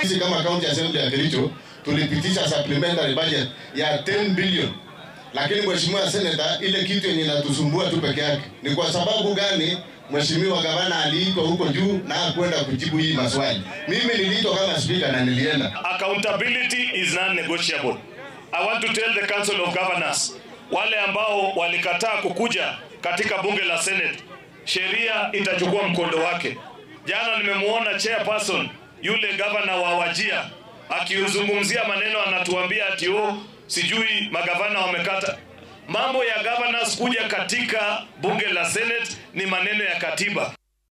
sisi kama county assembly ya Kericho tulipitisha supplementary budget ya 10 billion, lakini mheshimiwa senator, ile kitu yenye inatusumbua tu peke yake ni kwa sababu gani? Mheshimiwa gavana aliitwa huko juu na hakwenda kujibu hii maswali. Mimi niliitwa kama speaker na nilienda. Accountability is non-negotiable. I want to tell the Council of Governors, wale ambao walikataa kukuja katika bunge la Senate, sheria itachukua mkondo wake. Jana nimemwona chairperson yule gavana wa Wajia akiuzungumzia maneno, anatuambia ati oh, sijui magavana wamekata. Mambo ya governors kuja katika bunge la Senate ni maneno ya katiba.